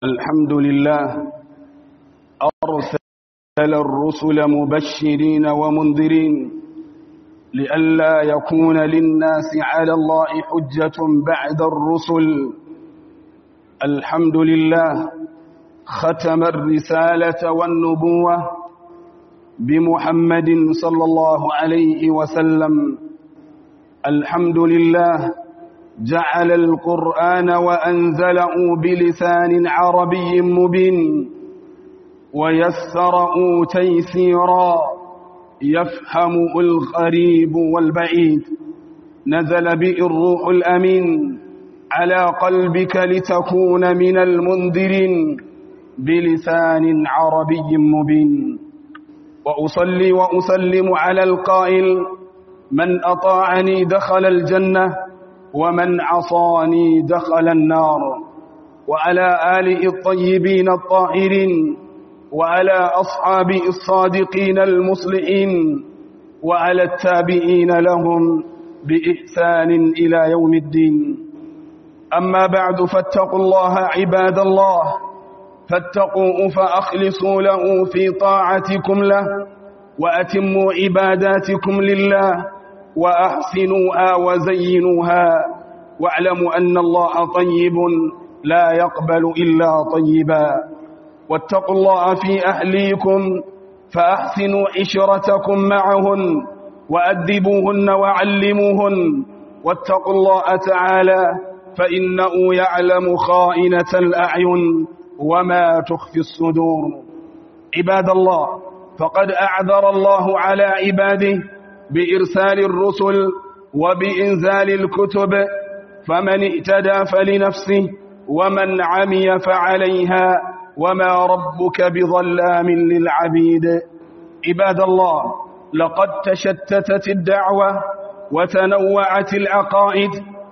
الحمد لله أرسل الرسل مبشرين ومنذرين لئلا يكون للناس على الله حجة بعد الرسل الحمد لله ختم الرسالة والنبوة بمحمد صلى الله عليه وسلم الحمد لله جعل القرآن وأنزله بلسان عربي مبين ويسره تيسيرا يفهم الغريب والبعيد نزل به الروح الأمين على قلبك لتكون من المنذرين بلسان عربي مبين وأصلي وأسلم على القائل من أطاعني دخل الجنة ومن عصاني دخل النار وعلى آله الطيبين الطاهرين وعلى أصحابه الصادقين المصلحين وعلى التابعين لهم بإحسان إلى يوم الدين أما بعد فاتقوا الله عباد الله فاتقوا فأخلصوا له في طاعتكم له وأتموا عباداتكم لله وأحسنوها وزينوها واعلموا أن الله طيب لا يقبل إلا طيبا واتقوا الله في أهليكم فأحسنوا عشرتكم معهن وأدبوهن وعلموهن واتقوا الله تعالى فإنه يعلم خائنة الأعين وما تخفي الصدور عباد الله فقد أعذر الله على عباده بإرسال الرسل وبإنزال الكتب فمن اهتدى فلنفسه ومن عمي فعليها وما ربك بظلام للعبيد عباد الله لقد تشتتت الدعوة وتنوعت العقائد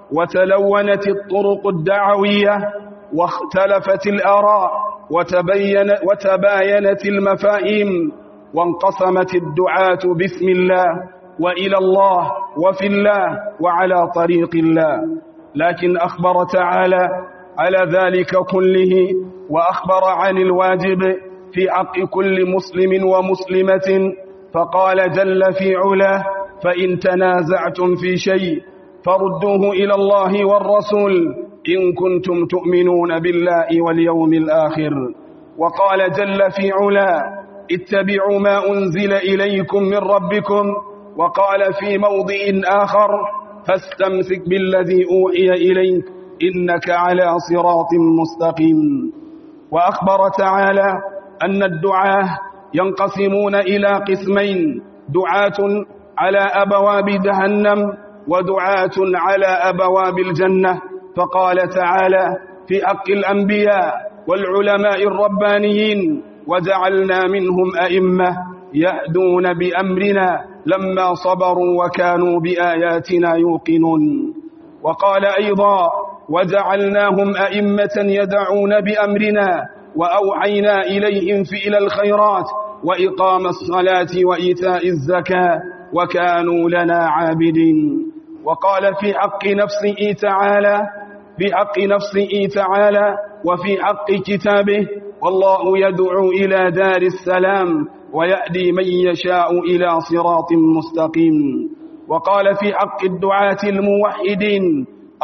وتلونت الطرق الدعوية واختلفت الآراء وتبين وتباينت المفاهيم وانقسمت الدعاة باسم الله وإلى الله وفي الله وعلى طريق الله لكن أخبر تعالى على ذلك كله وأخبر عن الواجب في حق كل مسلم ومسلمة فقال جل في علاه فإن تنازعتم في شيء فردوه إلى الله والرسول إن كنتم تؤمنون بالله واليوم الآخر وقال جل في علاه اتبعوا ما أنزل إليكم من ربكم وقال في موضع آخر فاستمسك بالذي أوحي إليك إنك على صراط مستقيم وأخبر تعالى أن الدعاة ينقسمون إلى قسمين دعاة على أبواب جهنم ودعاة على أبواب الجنة فقال تعالى في حق الأنبياء والعلماء الربانيين وجعلنا منهم أئمة يهدون بأمرنا لما صبروا وكانوا بآياتنا يوقنون وقال أيضا وجعلناهم أئمة يدعون بأمرنا وأوحينا إليهم فعل الخيرات وإقام الصلاة وإيتاء الزكاة وكانوا لنا عابدين وقال في حق نفسه تعالى في حق نفسه تعالى وفي حق كتابه والله يدعو إلى دار السلام ويأدي من يشاء إلى صراط مستقيم وقال في حق الدعاة الموحدين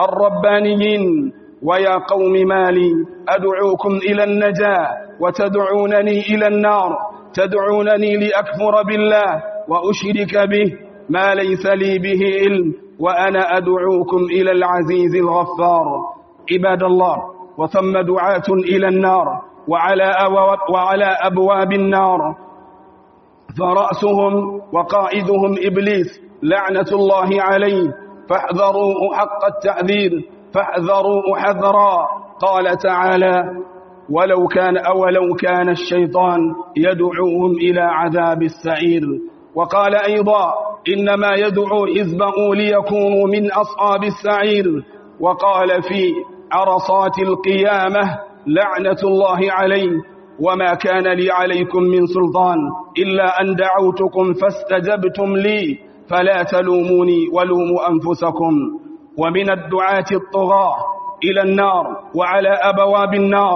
الربانيين ويا قوم مالي أدعوكم إلى النجاة وتدعونني إلى النار تدعونني لأكفر بالله وأشرك به ما ليس لي به علم وأنا أدعوكم إلى العزيز الغفار عباد الله وثم دعاة إلى النار وعلى, أبواب وعلى أبواب النار فرأسهم وقائدهم إبليس لعنة الله عليه فاحذروه حق التعذير فاحذروه حذرا قال تعالى ولو كان أولو كان الشيطان يدعوهم إلى عذاب السعير وقال أيضا إنما يدعو حزبه ليكونوا من أصحاب السعير وقال في عرصات القيامة لعنة الله عليه وما كان لي عليكم من سلطان إلا أن دعوتكم فاستجبتم لي فلا تلوموني ولوموا أنفسكم ومن الدعاة الطغاة إلى النار وعلى أبواب النار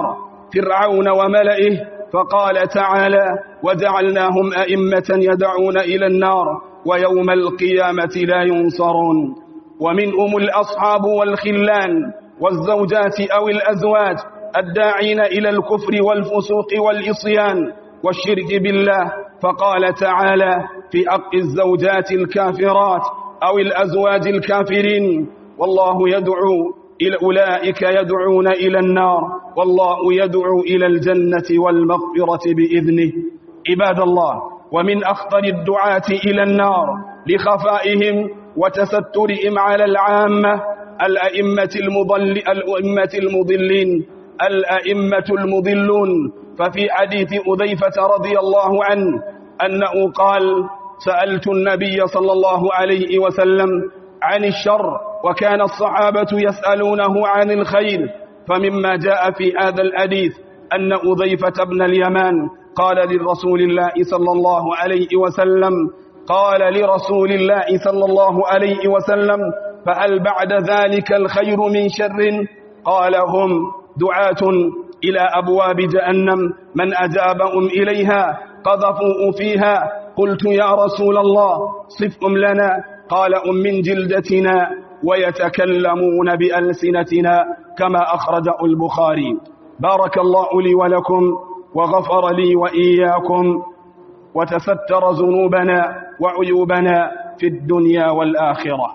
فرعون وملئه فقال تعالى وجعلناهم أئمة يدعون إلى النار ويوم القيامة لا ينصرون ومنهم الأصحاب والخلان والزوجات أو الأزواج الداعين إلى الكفر والفسوق والإصيان والشرك بالله فقال تعالى في حق الزوجات الكافرات أو الأزواج الكافرين والله يدعو إلى أولئك يدعون إلى النار والله يدعو إلى الجنة والمغفرة بإذنه عباد الله ومن أخطر الدعاة إلى النار لخفائهم وتسترهم على العامة الأئمة, المضل الأئمة المضلين الأئمة المضلون ففي حديث أذيفة رضي الله عنه أنه قال سألت النبي صلى الله عليه وسلم عن الشر وكان الصحابة يسألونه عن الخير فمما جاء في هذا الحديث أن أذيفة بن اليمان قال للرسول الله صلى الله عليه وسلم قال لرسول الله صلى الله عليه وسلم فهل بعد ذلك الخير من شر قال هم دعاة إلى أبواب جهنم من أجابهم إليها قذفوا فيها قلت يا رسول الله صفهم لنا قال أم من جلدتنا ويتكلمون بألسنتنا كما أخرجه البخاري بارك الله لي ولكم وغفر لي وإياكم وتستر ذنوبنا وعيوبنا في الدنيا والآخرة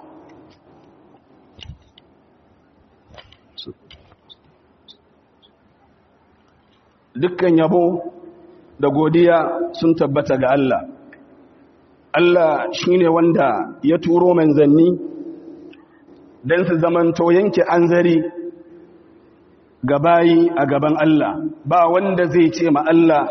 dukkan yabo da godiya sun tabbata ga Allah Allah shine wanda ya turo manzanni don su zamanto yanke anzari ga bayi a gaban Allah ba wanda zai ce ma Allah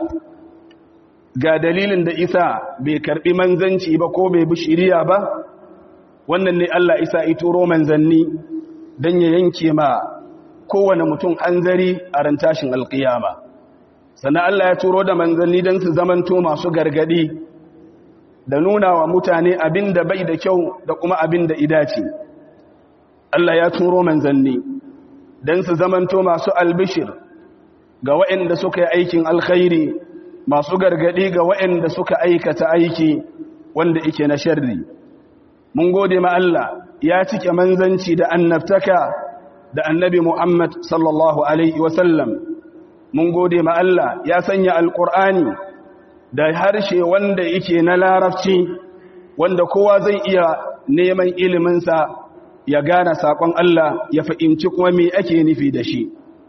ga dalilin da isa bai karbi manzanci ba ko bai bi shiriya ba wannan ne Allah isa ya turo manzanni don ya yanke ma kowane mutum anzari a ran tashin alkiyama sannan Allah ya turo da manzanni don su zamanto masu gargadi da nuna wa mutane abin da bai da kyau da kuma abin da idace Allah ya turo manzanni don su zamanto masu albishir ga waɗanda suka yi aikin alkhairi masu gargadi ga waɗanda suka aikata aiki wanda ike na sharri mun gode ma Allah ya cike manzanci da annabtaka da annabi Muhammad sallallahu alaihi wasallam mun gode ma Allah ya sanya alkur'ani da harshe wanda yake na larabci wanda kowa zai iya neman iliminsa ya gane saƙon Allah ya fahimci kuma me ake nufi da shi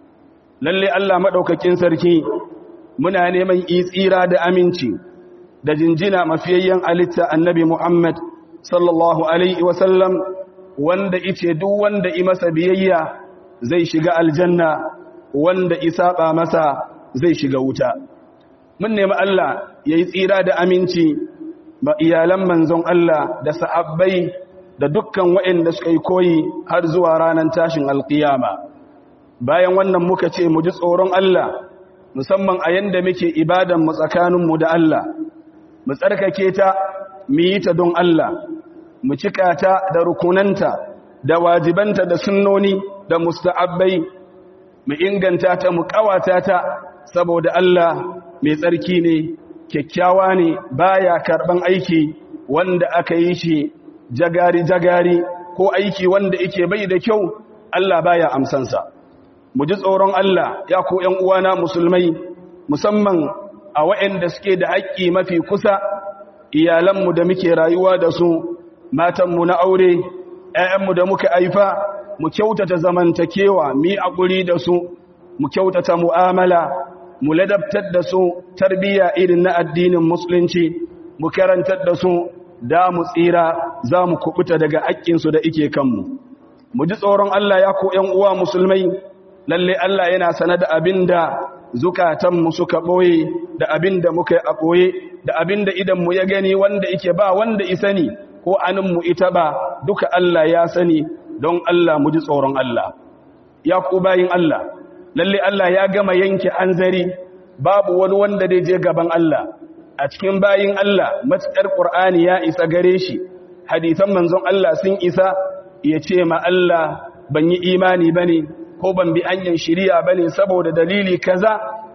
lalle Allah maɗaukakin sarki muna neman tsira da aminci da jinjina mafiyayyen alitta annabi Muhammad sallallahu alaihi wasallam wanda ice duk wanda i masa biyayya zai shiga aljanna wanda isaba masa zai shiga wuta mun nemi Allah yayi tsira da aminci ba iyalan manzon Allah da sahabbai da dukkan waɗanda suka yi koyi har zuwa ranar tashin alkiyama bayan wannan muka ce mu ji tsoron Allah musamman a yanda muke ibadan mu tsakanin mu da Allah mu tsarkake ta mu yi ta don Allah mu cika ta da rukunanta da wajibanta da sunnoni da musta'abbai mu inganta ta mu kawata ta saboda Allah mai tsarki ne kyakkyawa ne baya karban aiki wanda aka yi shi jagari jagari ko aiki wanda yake bai da kyau Allah baya amsansa mu ji tsoron Allah ya ko ƴan uwana musulmai musamman a waɗanda suke da haƙƙi mafi kusa iyalanmu da muke rayuwa da su matanmu na aure ƴaƴanmu da muka haifa mu kyautata zamantakewa mu yi akuri da su mu kyautata mu'amala mu ladabtar da su tarbiyya irin na addinin musulunci mu karantar da su da mu tsira za mu kubuta daga haƙƙinsu da ike kanmu mu ji tsoron Allah ya ko ƴan uwa musulmai lalle Allah yana sanar da abinda zukatanmu suka ɓoye da abinda muka yi a ɓoye da abinda idanmu ya gani wanda ike ba wanda isani ko aninmu ita ba duka Allah ya sani don Allah mu ji tsoron Allah ya ku bayin Allah lalle Allah ya gama yanke anzari babu wani wanda zai je gaban Allah a cikin bayin Allah matsar Qur'ani ya isa gare shi hadisan manzon Allah sun isa ya ce ma Allah ban yi imani bane ko ban bi hanyar shiriya bane saboda dalili kaza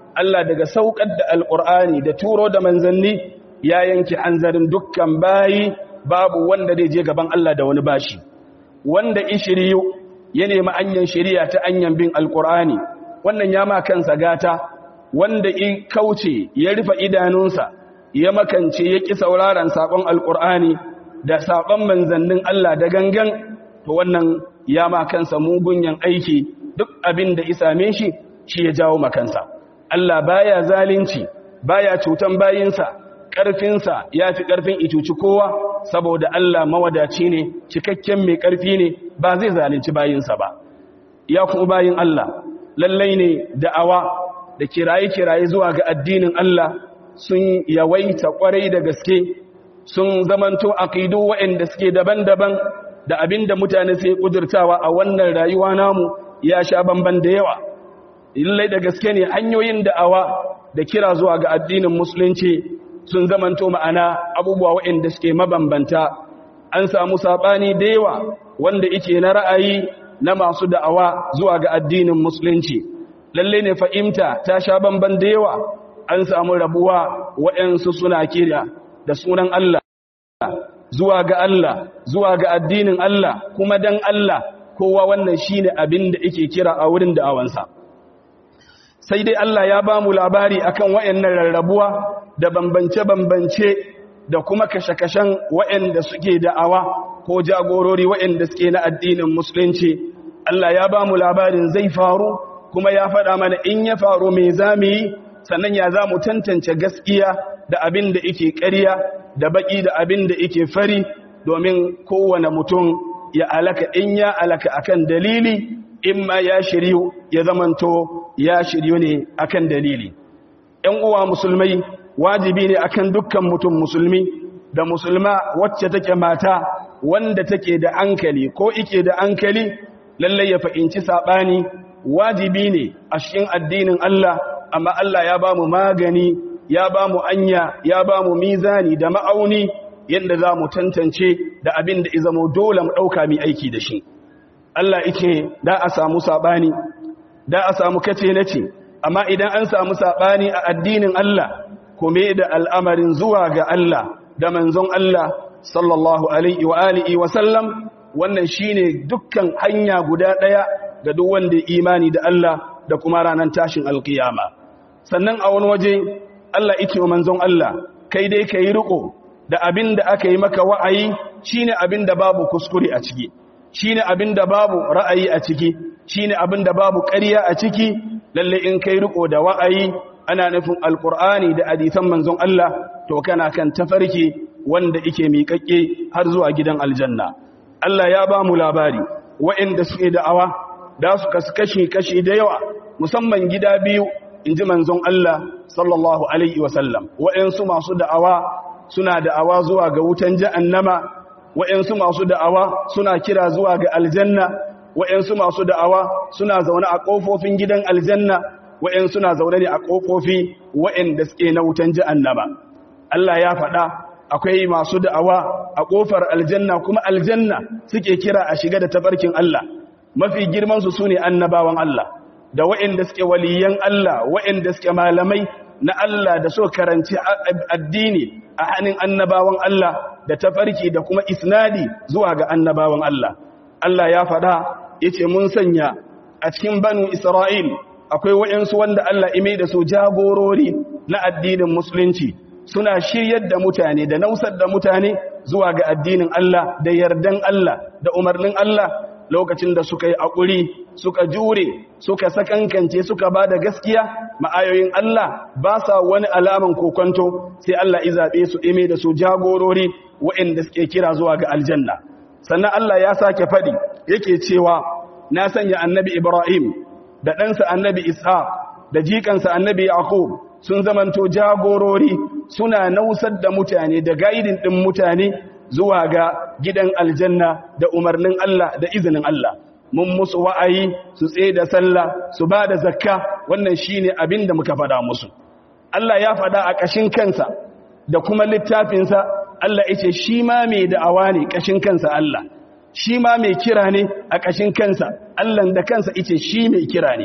Allah daga saukar da alqur'ani da turo da manzanni ya yanke hanzarin dukkan bayi babu wanda zai je gaban Allah da wani bashi wanda ishiriyu ya nemi anyan shari'a ta anyan bin alqur'ani wannan ya ma kansa gata wanda in kauce ya rufe idanunsa ya makance ya ƙi sauraron saƙon alƙur'ani da saƙon manzannin Allah da gangan to wannan ya ma kansa mugunyan aiki duk abin da isame shi shi ya jawo makansa Allah baya zalunci baya cutan bayinsa ƙarfinsa ya fi ƙarfin icuci kowa saboda Allah mawadaci ne cikakken mai ƙarfi ne ba zai zalunci bayinsa ba ya kuma bayin Allah lallai ne da'awa da kiraye-kiraye zuwa ga addinin Allah sun yawaita kwarai da gaske sun zamanto aqidu waɗanda suke daban-daban da abinda mutane sai kudurtawa a wannan rayuwa namu ya sha bamban da yawa illai da gaske ne hanyoyin da'awa da kira zuwa ga addinin musulunci sun zamanto ma'ana abubuwa waɗanda suke mabambanta an samu sabani da yawa wanda yake na ra'ayi na masu da'awa zuwa ga addinin musulunci lalle ne fahimta ta sha bamban da yawa an samu rabuwa waɗansu suna kira da sunan Allah zuwa ga Allah zuwa ga addinin Allah kuma dan Allah kowa wannan shine abin da yake kira a wurin da'awansa sai dai Allah ya ba mu labari akan waɗannan rarrabuwa da bambance-bambance da kuma kashe-kashen waɗanda suke da'awa ko jagorori waɗanda suke na addinin musulunci Allah ya ba mu labarin zai faru kuma ya faɗa mana in ya faru mai zamu yi sannan ya za mu tantance gaskiya da abin da ike ƙarya da baƙi da abin da ike fari domin kowane mutum ya alaka in ya alaka akan dalili in ma ya shiryu ya zamanto ya shiryu ne akan dalili ‘yan uwa musulmai wajibi ne akan dukkan mutum musulmi da musulma wacce take mata wanda take da ankali ko ike da ankali lallai ya fahimci saɓani wajibi ne a cikin addinin Allah amma Allah ya ba mu magani ya ba mu anya ya ba mu mizani da ma'auni yadda za mu tantance da abin da izamo dole mu ɗauka mai aiki da shi Allah ike da a samu saɓani da a samu kace na ce amma idan an samu saɓani a addinin Allah kome da al'amarin zuwa ga Allah da manzon Allah sallallahu alaihi wa alihi wa sallam wannan shine dukkan hanya guda ɗaya ga duk wanda imani da Allah da kuma ranar tashin alkiyama sannan a wani waje Allah ike wa manzon Allah kai dai ka yi riko da abin da aka yi maka wa'ayi shine abin da babu kuskure a ciki shine abin da babu ra'ayi a ciki shine abin da babu ƙarya a ciki lalle in kai riko da wa'ayi ana nufin alkur'ani da hadisan manzon Allah to kana kan tafarki wanda ike miƙaƙƙe har zuwa gidan aljanna Allah ya ba mu labari waɗanda suke da'awa da su kashi kashi da yawa musamman gida biyu in ji manzon Allah sallallahu alaihi wasallam waɗansu masu da'awa suna da'awa zuwa ga wutan jahannama waɗansu masu da'awa suna kira zuwa ga aljanna waɗansu masu da'awa suna zaune a ƙofofin gidan aljanna waɗansu na zaune ne a ƙofofi waɗanda suke na wutan jahannama Allah ya faɗa akwai masu da'awa a ƙofar aljanna kuma aljanna suke kira a shiga da tafarkin Allah mafi girmansu su ne annabawan Allah da waɗanda suke waliyan Allah waɗanda suke malamai na Allah da so karanci addini a hannun annabawan Allah da tafarki da kuma isnadi zuwa ga annabawan Allah Allah ya faɗa yace mun sanya a cikin banu Isra'il akwai waɗansu wanda Allah ime da su jagorori na addinin musulunci suna shiryar da mutane da nausar da mutane zuwa ga addinin Allah da yardan Allah da umarnin Allah lokacin da suka yi aƙuri suka jure suka sakankance suka ba da gaskiya ma'ayoyin Allah ba sa wani alaman kokonto sai Allah izaɓe su ime da su jagorori waɗanda suke kira zuwa ga aljanna sannan Allah ya sake faɗi yake cewa na sanya annabi Ibrahim da ɗansa annabi Isa da jikansa annabi Yaqub sun zamanto jagorori suna nausar da mutane da gaidin ɗin mutane zuwa ga gidan aljanna da umarnin Allah da izinin Allah mun musu wa'ayi su tsaye da sallah su ba da zakka wannan shine abin da muka faɗa musu Allah ya faɗa a ƙashin kansa da kuma littafinsa Allah ya ce shi ma mai da'awa ne ƙashin kansa Allah shi ma mai kira ne a ƙashin kansa Allah da kansa yace shi mai kira ne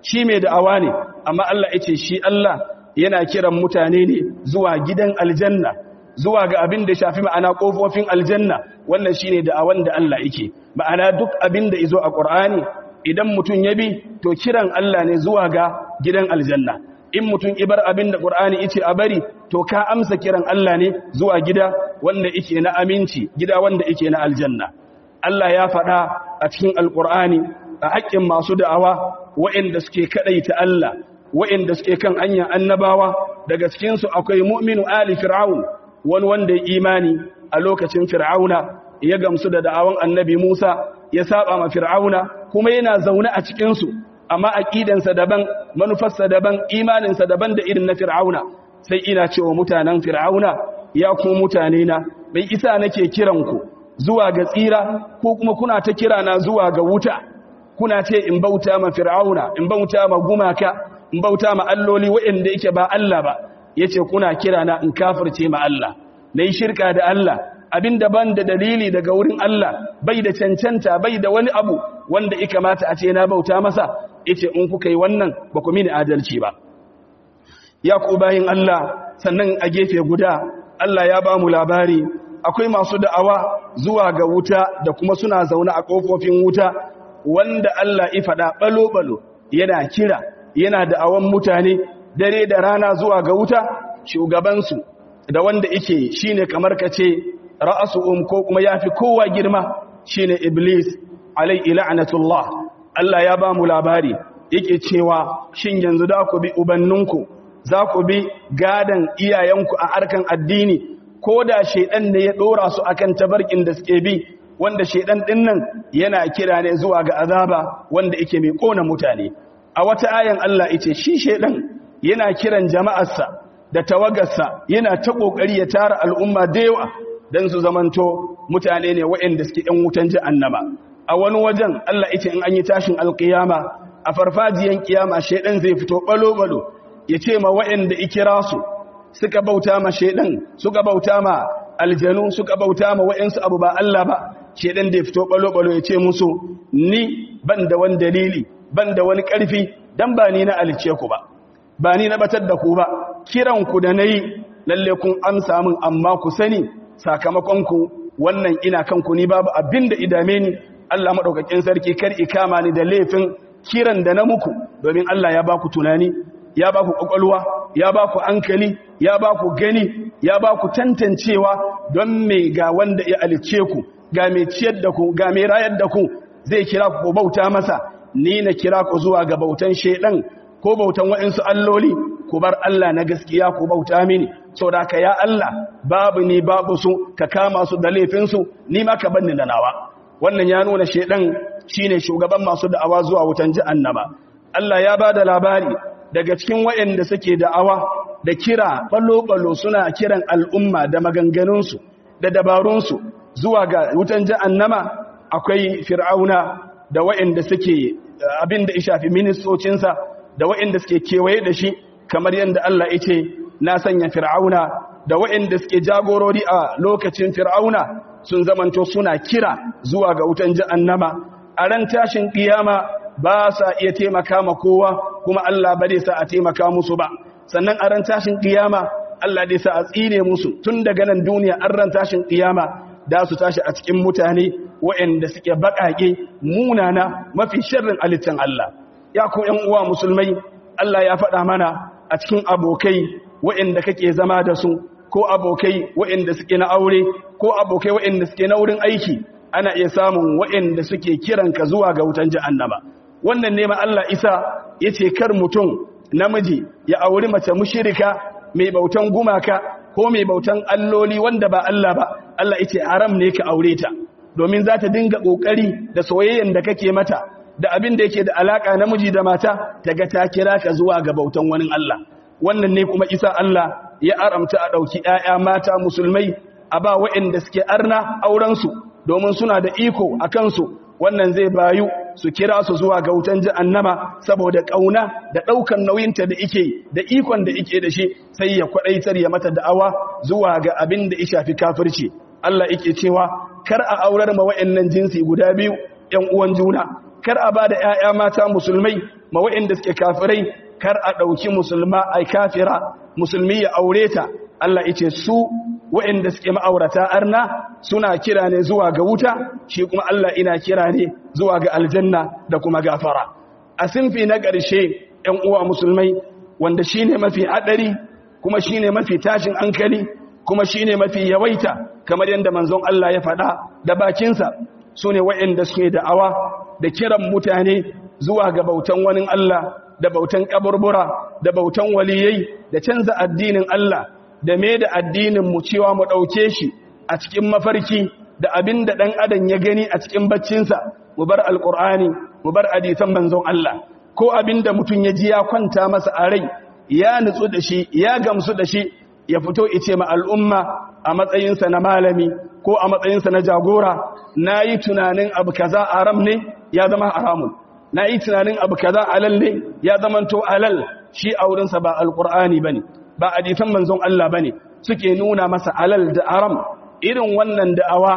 shi mai da'awa ne amma Allah ya ce shi Allah yana kiran mutane ne zuwa gidan aljanna zuwa ga abin da shafi ma'ana kofofin aljanna wannan shine da'awan da Allah yake ma'ana duk abin da izo a Qur'ani idan mutum ya bi to kiran Allah ne zuwa ga gidan aljanna in mutum ibar abin da Qur'ani yace a bari to ka amsa kiran Allah ne zuwa gida wanda yake na aminci gida wanda yake na aljanna Allah ya faɗa a cikin alƙur'ani a haƙƙin masu da'awa waɗanda suke kaɗaita Allah waɗanda suke kan hanyar annabawa daga cikinsu akwai mu'minu ali fir'aun wani wanda ya imani a lokacin fir'auna ya gamsu da da'awan annabi Musa ya saba ma fir'auna kuma yana zaune a cikinsu amma aqidansa daban manufarsa daban imaninsa daban da irin na fir'auna sai ina cewa mutanen fir'auna ya ku mutane na bai isa nake kiran ku zuwa ga tsira ko kuma kuna ta kira na zuwa ga wuta kuna ce in bauta ma fir'auna in bauta ma gumaka in bauta ma alloli waɗanda yake ba Allah ba yace kuna kira na in kafirce ma Allah nayi shirka da Allah abin da ban da dalili daga wurin Allah bai da cancanta bai da wani abu wanda ya kamata a ce na bauta masa yace in kuka yi wannan ba ku mini adalci ba ya ku bayin Allah sannan a gefe guda Allah ya ba mu labari akwai masu da'awa zuwa ga wuta da kuma suna zaune a kofofin wuta wanda Allah ya faɗa balo-balo yana kira yana da'awan mutane dare da rana zuwa ga wuta shugabansu da wanda yake shine kamar kace ra'asuhum ko kuma yafi kowa girma shine iblis alaihi la'natullah Allah ya ba mu labari yake cewa shin yanzu da ku bi ubanninku za ku bi gadan iyayenku a harkan addini ko da shedan ne ya dora su akan tabarkin da suke bi wanda shedan din nan yana kira ne zuwa ga azaba wanda yake mai kona mutane a wata ayan Allah yace shi shedan yana kiran jama'arsa da tawagarsa yana ta kokari ya tara al'umma da yawa dan su zamanto mutane ne waɗanda suke ɗan wutan jahannama a wani wajen Allah yace in an yi tashin alqiyama a farfajiyan kiyama shedan zai fito balo balo yace ma waɗanda ikira su suka bauta ma shedan suka bauta ma aljanu suka bauta ma waɗansu abu ba Allah ba shedan da ya fito balo balo yace musu ni ban da wani dalili ban da wani ƙarfi dan ba ni na alice ku ba ba ni na batar da ku ba kiran ku da nayi lalle kun amsa min amma ku sani sakamakon ku wannan ina kanku ni babu abin da idame ni Allah madaukakin sarki kar ikama ni da laifin kiran da na muku domin Allah ya ba ku tunani ya ba ku kwakwalwa ya ba ku hankali ya ba ku gani ya ba ku tantancewa don me ga wanda ya alice ku ga mai ciyar da ku ga mai rayar da ku zai kira ku bauta masa ni na kira ku zuwa ga bautan shedan ko bautan waɗansu alloli ku bar Allah na gaskiya ku bauta mini sau da ka ya Allah babu ni babu su ka kama su da laifinsu ni ma ka banni da nawa wannan ya nuna shedan shine shugaban masu da'awa zuwa wutan jahannama Allah ya ba da labari daga cikin waɗanda suke da'awa da kira balo-balo suna kiran al'umma da maganganunsu da dabarunsu zuwa ga wutan jahannama akwai fir'auna da waɗanda suke abin da ya shafi ministocinsa da waɗanda suke kewaye da shi kamar yadda Allah ya ce na sanya fir'auna da waɗanda suke jagorori a lokacin fir'auna sun zamanto suna kira zuwa ga wutan jahannama a ran tashin kiyama ba sa iya taimaka ma kowa kuma Allah ba zai sa a taimaka musu ba sannan a ran tashin kiyama Allah dai sa a tsine musu tun daga nan duniya an ran tashin kiyama da su tashi a cikin mutane waɗanda suke baƙaƙe munana mafi sharrin alittan Allah ya ku ƴan uwa musulmai Allah ya faɗa mana a cikin abokai waɗanda kake zama da su ko abokai waɗanda suke na aure ko abokai waɗanda suke na wurin aiki ana iya samun waɗanda suke kiranka zuwa ga wutan jahannama wannan ne ma Allah isa yace kar mutum namiji ya auri mace mushrika mai bautan gumaka ko mai bautan alloli wanda ba Allah ba Allah yace haram ne ka aure ta domin za ta dinga kokari da soyayyen da kake mata da abin da yake da alaka namiji da mata daga ta kira ka zuwa ga bautan wani Allah wannan ne kuma isa Allah ya aramta a dauki ƴaƴa mata musulmai a ba waɗanda suke arna auren su domin suna da iko a kansu wannan zai bayu su kira su zuwa ga wutan jahannama saboda kauna da daukan nauyinta da ike da ikon da ike da shi sai ya kwadaitar ya mata da'awa zuwa ga abin da ya shafi kafirci Allah yake cewa kar a aurar ma wayannan jinsi guda biyu ƴan uwan juna kar a ba da ‘ya'ya mata musulmai ma waɗanda suke kafirai kar a ɗauki musulma a kafira musulmi ya aure ta Allah ice su waɗanda suke ma'aurata arna suna kira ne zuwa ga wuta shi kuma Allah ina kira ne zuwa ga aljanna da kuma gafara a sinfi na ƙarshe ‘yan uwa musulmai wanda shi ne mafi haɗari kuma shi ne mafi tashin hankali kuma shi ne mafi yawaita kamar yadda manzon Allah ya faɗa da bakinsa su ne waɗanda suke da'awa da kiran mutane zuwa ga bautan wani Allah da bautan kaburbura da bautan waliyai da canza addinin Allah da me da addinin mu cewa mu ɗauke shi a cikin mafarki da abin da ɗan adam ya gani a cikin baccinsa mu bar alƙur'ani mu bar hadisan manzon Allah ko abin da mutum ya ji ya kwanta masa a rai ya nutsu da shi ya gamsu da shi ya fito ice ma al'umma a matsayinsa na malami ko a matsayinsa na jagora na yi tunanin abu kaza haram ne ya zama haramun na yi tunanin abu kaza alal ne ya zama to alal shi a wurinsa ba alƙur'ani ba ne ba hadisan manzon Allah ba ne suke nuna masa alal da haram irin wannan da'awa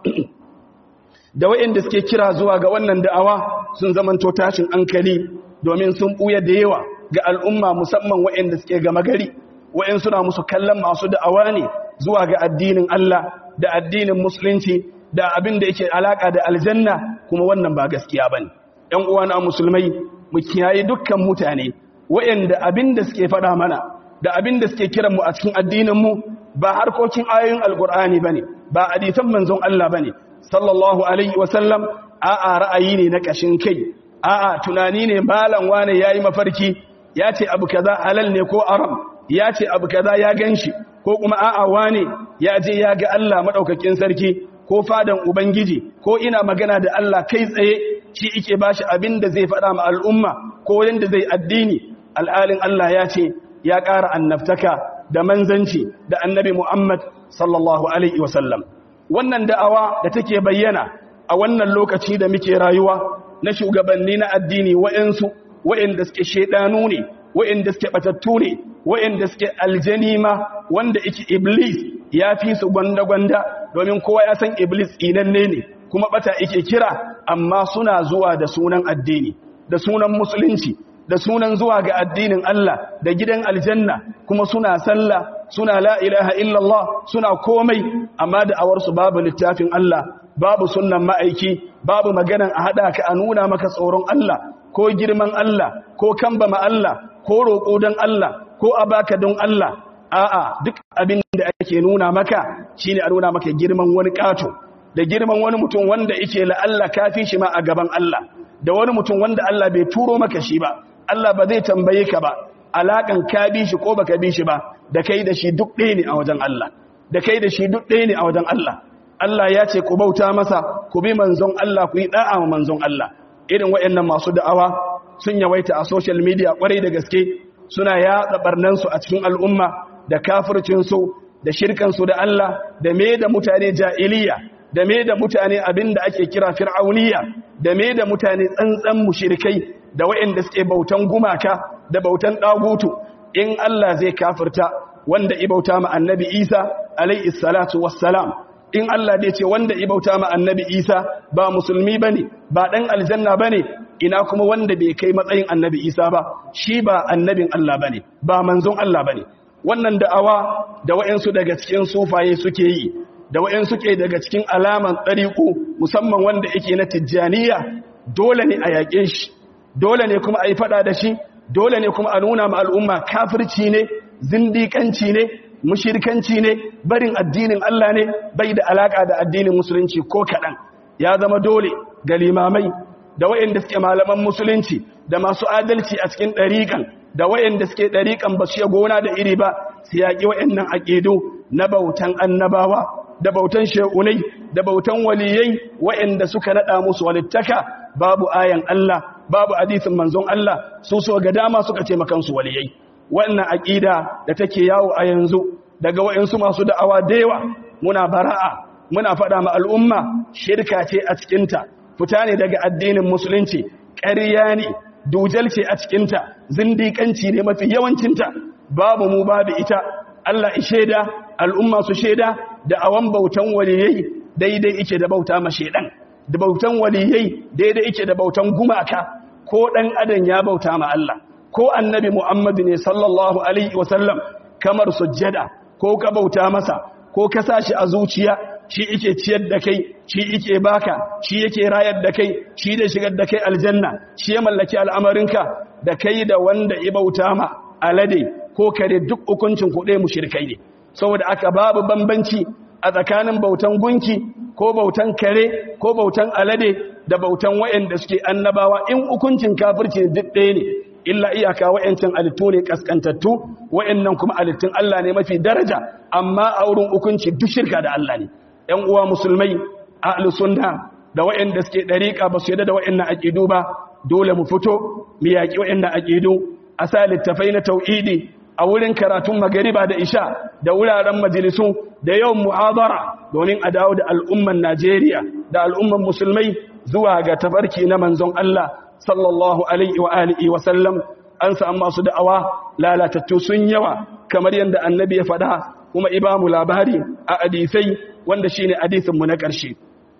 da waɗanda suke kira zuwa ga wannan da'awa sun zamanto tashin hankali domin sun ɓuya da yawa ga al'umma musamman waɗanda suke gama gari waɗanda suna musu kallon masu da'awa ne zuwa ga addinin Allah da addinin musulunci da abin da yake alaka da aljanna kuma wannan ba gaskiya bane ɗan uwana musulmai mu kiyaye dukkan mutane waɗanda abin da suke faɗa mana da abin da suke kiran mu a cikin addinin mu ba harkokin ayoyin alqur'ani bane ba hadisan manzon Allah bane sallallahu alaihi wasallam a'a ra'ayi ne na kashin kai a'a tunani ne malam wane yayi mafarki ya ce abu kaza halal ne ko aram ya ce abu kaza ya ganshi ko kuma a'a wane ya je ya ga Allah madaukakin sarki ko fadan ubangiji ko ina magana da Allah kai tsaye shi yake bashi abin da zai faɗa ma al'umma ko yanda zai addini al'alin Allah ya ce ya ƙara annabtaka da manzanci da annabi Muhammad sallallahu alaihi wasallam wannan da'awa da take bayyana a wannan lokaci da muke rayuwa na shugabanni na addini wa'ansu wa'anda suke shedanu ne wa'anda suke batattu ne wa'anda suke aljanima wanda yake iblis ya fi su gwanda-gwanda domin kowa ya san iblis inanne ne kuma bata yake kira amma suna zuwa da sunan addini da sunan musulunci da sunan zuwa ga addinin Allah da gidan aljanna kuma suna sallah suna la ilaha illallah suna komai amma da awarsu babu littafin Allah babu sunnan ma'aiki babu maganan a hada ka a nuna maka tsoron Allah ko girman Allah ko kambama Allah ko roƙo don Allah ko a baka don Allah a'a duk abin da ake nuna maka shine a nuna maka girman wani kato da girman wani mutum wanda yake la'alla kafi shi ma a gaban Allah da wani mutum wanda Allah bai turo maka shi ba Allah ba zai tambaye ka ba alakan ka bi shi ko baka bi shi ba da kai da shi duk ɗaya ne a wajen Allah da kai da shi duk ɗaya ne a wajen Allah Allah ya ce ku bauta masa ku bi manzon Allah ku yi da'a wa manzon Allah irin waɗannan masu da'awa sun yawaita a social media kwarai da gaske suna yaɗa barnan su a cikin al'umma da kafircin su da shirkan su da Allah da me da mutane jahiliya da me da mutane abinda ake kira fir'auniya da me da mutane tsantsan mushrikai da waɗanda suke bautan gumaka da bautan ɗagutu in Allah zai kafirta wanda ibauta ma annabi Isa alayhi salatu wassalam in Allah zai ce wanda ibauta ma annabi Isa ba musulmi bane ba dan aljanna bane ina kuma wanda bai kai matsayin annabi Isa ba shi ba annabin Allah bane ba manzon Allah bane wannan da'awa da wayansu daga cikin sufaye suke yi da wayansu ke daga cikin alaman tsariku musamman wanda yake na tijjaniya dole ne a yaƙe shi dole ne kuma a yi fada da shi dole ne kuma a nuna ma al'umma kafirci ne zindikanci ne mushirkanci ne barin addinin Allah ne bai da alaka da addinin musulunci ko kaɗan ya zama dole ga limamai da wayanda suke malaman musulunci da masu adalci a cikin ɗariƙan da wayanda suke ɗariƙan ba su gona da iri ba su yaƙi wayannan aƙidu na bautan annabawa da bautan shekunai da bautan waliyai wayanda suka naɗa musu walittaka babu ayan Allah babu hadisin manzon Allah su so ga dama suka ce makansu waliyai wannan aqida da take yawo a yanzu daga wayansu masu da'awa da yawa muna bara'a muna fada ma al'umma shirka ce a cikin ta fita ne daga addinin musulunci ƙarya ne dujal ce a cikin ta zindiƙanci ne mafi yawancin ta babu mu babu ita Allah ya sheda al'umma su sheda da awan bautan waliyai daidai yake da bauta ma shedan da bautan waliyai daidai yake da bautan gumaka ko dan adam ya bauta ma Allah ko annabi Muhammad ne sallallahu alaihi wasallam kamar sujjada ko ka bauta masa ko ka sashi a zuciya shi yake ciyar da kai shi yake baka shi yake rayar da kai shi da shigar da kai aljanna shi ya mallaki al'amarinka da kai da wanda ya bauta ma alade ko kare duk hukuncin kuɗe mushrikai ne saboda aka babu bambanci a tsakanin bautan gunki ko bautan kare ko bautan alade da bautan wa'anda suke annabawa in hukuncin kafirci duk ɗaya ne illa iyaka wa'ancin alittu ne kaskantattu wa'annan kuma alittun Allah ne mafi daraja amma a wurin hukunci duk shirka da Allah ne ‘yan uwa musulmai a sunna da wa'anda suke ɗariƙa ba su yadda da wa'annan aƙidu ba dole mu fito mu yaƙi wa'annan aƙidu a sa littafai na tauhidi a wurin karatun magariba da isha da wuraren majalisu da yawan mu'adara domin a dawo da al'umman Najeriya da al'umman musulmai zuwa ga tafarki na manzon Allah sallallahu alaihi wa alihi wa sallam an samu masu da'awa lalatattu sun yawa kamar yadda annabi ya faɗa kuma ibamu labari a hadisai wanda shine hadisin mu na ƙarshe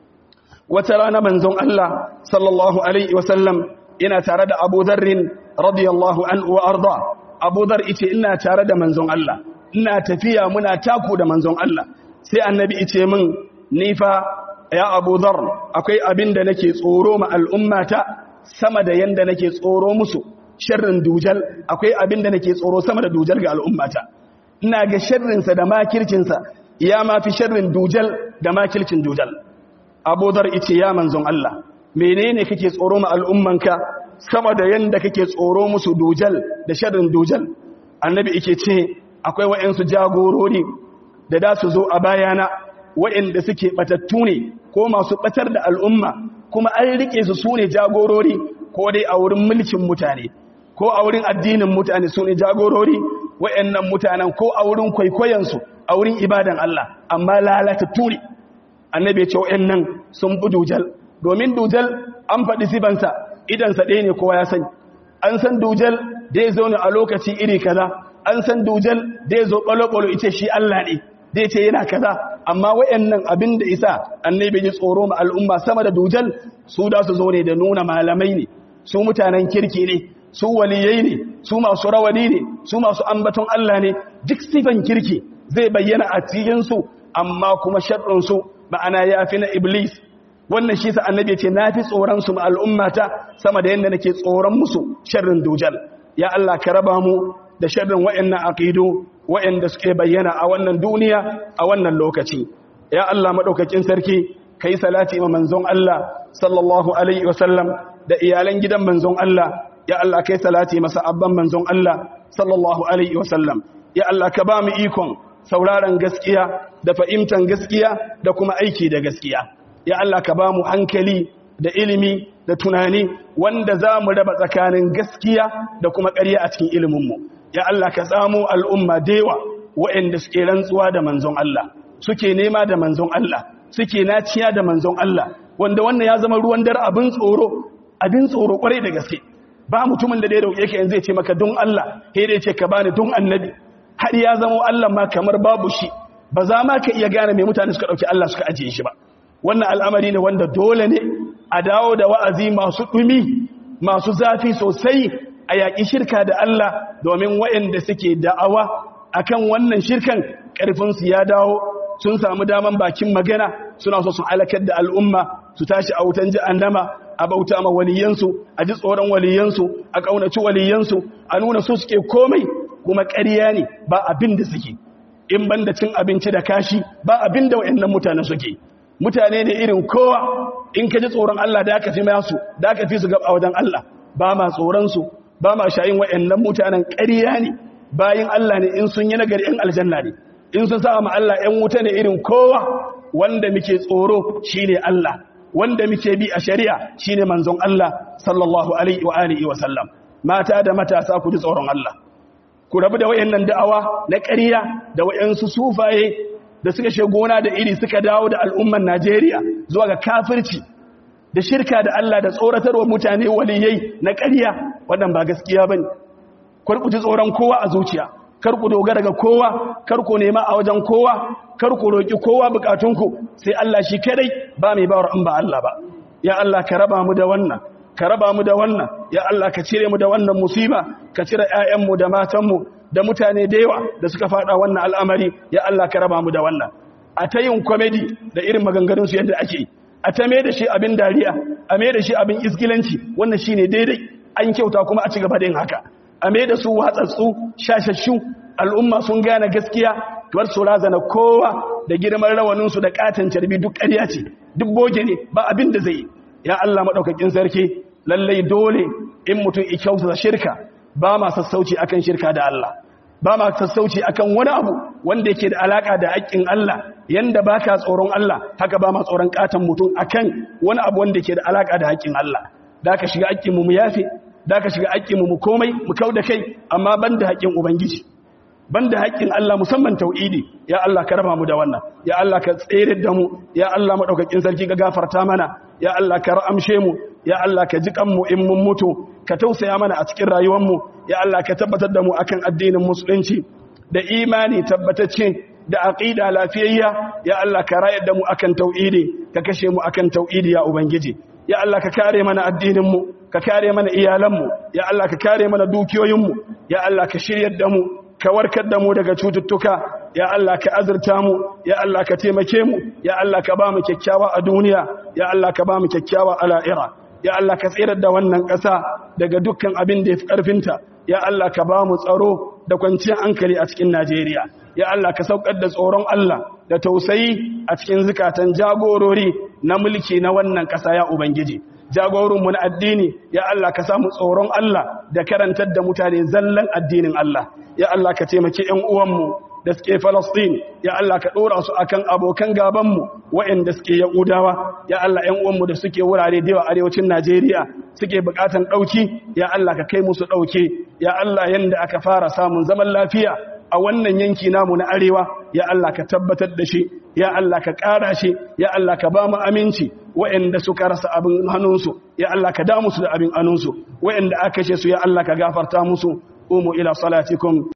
wata rana manzon Allah sallallahu alaihi wa sallam ina tare da Abu Dharr radiyallahu anhu wa arda Abu Dharr yace ina tare da manzon Allah ina tafiya muna taku da manzon Allah sai annabi yace min ni fa ya Abu Dharr akwai abin da nake tsoro ma al'ummata sama da yanda nake tsoro musu sharrin dujal akwai abin da nake tsoro sama da dujal ga al'ummata ina ga sharrinsa da makircinsa ya ma fi sharrin dujal da makircin dujal abudar ice ya manzon Allah menene kake tsoro ma al'ummanka sama da yanda kake tsoro musu dujal da sharrin dujal annabi yake ce akwai wa'ansu jagorori da da su zo a bayana wa'anda suke batattu ne ko masu batar da al'umma kuma an rike su sune jagorori ko dai a wurin mulkin mutane ko a wurin addinin mutane sune jagorori wa'annan mutanen ko a wurin kwaikwayensu a wurin ibadan Allah amma lalata turi annabi ce wa'annan sun bi dujal domin dujal an faɗi sibansa idansa ɗaya ne kowa ya sani an san dujal da ya zo ne a lokaci iri kaza an san dujal da ya zo ɓalo-ɓalo ita shi Allah ne da ya ce yana kaza amma wa'annan abin da isa annabi ji tsoro ma al'umma sama da dujal su da su zo ne da nuna malamai ne su mutanen kirki ne su waliyai ne su masu rawani ne su masu ambaton Allah ne duk sifan kirki zai bayyana a cikinsu amma kuma sharɗinsu ma'ana ya fi na iblis wannan shi sa annabi ce na fi tsoronsu ma al'ummata sama da yadda nake tsoron musu sharrin dujal ya Allah ka raba mu da sharrin wa'annan aqidu wa'anda suke bayyana a wannan duniya a wannan lokaci ya Allah madaukakin sarki kai salati ma manzon Allah sallallahu alaihi wasallam da iyalan gidan manzon Allah ya Allah kai salati masa abban manzon Allah sallallahu alaihi wasallam ya Allah ka ba mu ikon sauraron gaskiya da fahimtar gaskiya da kuma aiki da gaskiya ya Allah ka ba mu hankali da ilimi da tunani wanda za mu raba tsakanin gaskiya da kuma ƙarya a cikin iliminmu ya Allah ka samu al'umma dewa waɗanda suke rantsuwa da manzon Allah suke nema da manzon Allah suke naciya da manzon Allah wanda wannan ya zama ruwan dare abin tsoro abin tsoro kwarai da gaske ba mutumin da da ya roƙe ka yanzu ya ce maka don Allah sai dai ce ka bani don annabi har ya zama Allah ma kamar babu shi ba za ma ka iya gane mai mutane suka ɗauki Allah suka ajiye shi ba wannan al'amari ne wanda dole ne a dawo da wa'azi masu ɗumi masu zafi sosai a yaƙi shirka da Allah domin waɗanda suke da'awa akan wannan shirkan ƙarfinsu ya dawo sun samu daman bakin magana suna so su halakar da al'umma su tashi a wutan jahannama a bauta ma waliyansu a ji tsoron waliyansu a ƙaunaci waliyansu a nuna su suke komai kuma ƙarya ne ba abin da suke in ban da cin abinci da kashi ba abin da waɗannan mutane suke mutane ne irin kowa in ka ji tsoron Allah da aka fi masu da aka fi su gaba wajen Allah ba ma tsoronsu ba ma shayin waɗannan mutanen ƙarya ne bayan Allah ne in sun yi nagari ‘yan aljanna ne in sun sa ma Allah ‘yan wuta ne irin kowa wanda muke tsoro shi ne Allah wanda muke bi a shari'a shi ne manzon Allah sallallahu alaihi wa alihi wa sallam mata da matasa ku ji tsoron Allah ku rabu da wayannan da'awa na ƙarya da wayansu sufaye da suka she gona da iri suka dawo da al'umman Najeriya zuwa ga kafirci da shirka da Allah da tsoratarwa mutane waliyai na ƙarya wannan ba gaskiya bane kar ku ji tsoron kowa a zuciya kar ku dogara ga kowa kar ku nema a wajen kowa kar ku roki kowa bukatunku sai Allah shi kadai ba mai bawar an ba Allah ba ya Allah ka raba mu da wannan ka raba mu da wannan ya Allah ka cire mu da wannan musiba ka cire ƴaƴanmu da matanmu da mutane da yawa da suka fada wannan al'amari ya Allah ka raba mu da wannan a ta yin comedy da irin maganganun su yadda ake a ta mai da shi abin dariya a mai da shi abin isgilanci wannan shine daidai an kyauta kuma a ci gaba da yin haka a mai da su watsatsu shashashu al'umma sun gane gaskiya kamar su razana kowa da girman rawaninsu da katon carbi duk ƙarya ce duk boge ne ba abin da zai ya Allah maɗaukakin sarki lallai dole in mutum ikyauta shirka ba ma sassauci akan shirka da Allah ba ma sassauci akan wani abu wanda yake da alaka da haƙƙin Allah yanda baka tsoron Allah haka ba ma tsoron katon mutum akan wani abu wanda yake da alaka da haƙƙin Allah da ka shiga haƙƙin mu mu yafe da ka shiga haƙƙin mu mu komai mu kauda kai amma banda haƙƙin ubangiji banda haƙƙin Allah musamman tauhidi ya Allah ka raba mu da wannan ya Allah ka tsere da mu ya Allah madaukakin sarki ka gafarta mana ya Allah ka ramshe mu ya Allah ka ji kanmu in mun mutu ka tausaya mana a cikin rayuwar mu ya Allah ka tabbatar da mu akan addinin musulunci da imani tabbatacce da aqida lafiyayya ya Allah ka rayar da mu akan tauhidi ka kashe mu akan tauhidi ya ubangiji ya Allah ka kare mana addinin mu ka kare mana iyalan mu ya Allah ka kare mana dukiyoyin mu ya Allah ka shiryar da mu ka warkar da mu daga cututtuka ya Allah ka azurta mu ya Allah ka taimake mu ya Allah ka ba mu kyakkyawa a duniya ya Allah ka ba mu kyakkyawa a la'ira ya Allah ka tsirar da wannan ƙasa daga dukkan abin da ya fi ƙarfinta ya Allah ka ba mu tsaro da kwanciyar hankali a cikin Najeriya ya Allah ka saukar da tsoron Allah da tausayi a cikin zukatan jagorori na mulki na wannan ƙasa ya Ubangiji jagorinmu na addini ya Allah ka samu tsoron Allah da karantar da mutane zallan addinin Allah ya Allah ka taimaki ƴan uwanmu da suke Falastin ya Allah ka ɗora su akan abokan gabanmu waɗanda suke Yahudawa ya Allah ƴan uwanmu da suke wurare da yawa arewacin Najeriya suke buƙatan ɗauki ya Allah ka kai musu ɗauke ya Allah yanda aka fara samun zaman lafiya a wannan yanki namu na arewa ya Allah ka tabbatar da shi ya Allah ka ƙara shi ya Allah ka ba mu aminci waɗanda suka rasa abin hannunsu ya Allah ka damu su da abin hannunsu waɗanda aka kashe su ya Allah ka gafarta musu umu ila salatikum